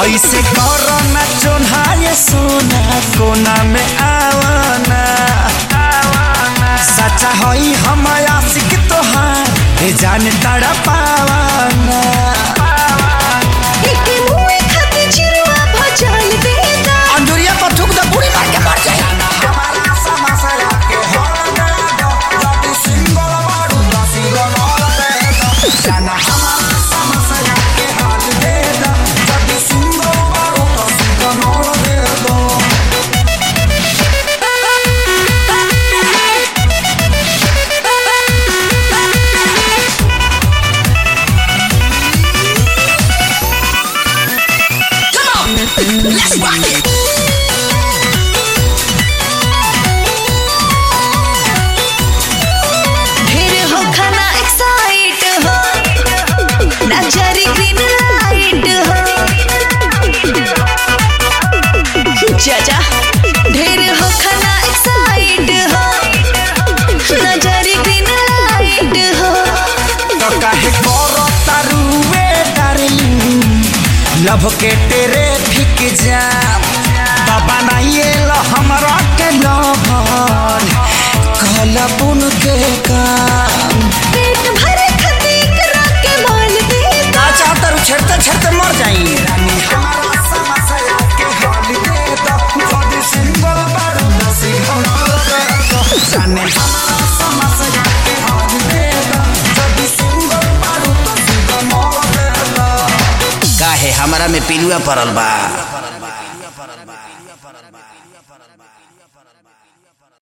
ऐसे करो ना चोन्हाए सोना कोना में आवना सच्चा हई हम आशिक तोहार ए जान तड़ा पावना एके मुए खातिर चिरुआ भजल देता अंजुरिया पर थूक दे बुढ़ी मार के मर जाए हमारा समसया के होना दो जदी सिंगल मारू दसी गनल दे दो जाना हमारा समसया के हाल दे दो जदी सिंगल मारू दसी गनल दे दो ढेर हो खाना एक्साइट हो नजरी ग्रीन लाइट हो चाचा ढेर हो खाना एक्साइट हो नजरी ग्रीन लाइट हो तो काहे करो तारुए डार्लिंग लव के तेरे फिक जाम बाबा नाइए लो हमरा के लभर कहला पुन के काम पेट भरे खातिर करा के माल देता का चाहता रू छेड़ते छेड़ते मर जाई रानी हमारा समसया के हाल दे दो जदी सिंगल बारू दसी घनल दे दो जाने हमारा समसया के हाल दे दो जदी सिंगल बारू दसी घनल दे दो काहे हमरा में पिलुआ पड़ल बा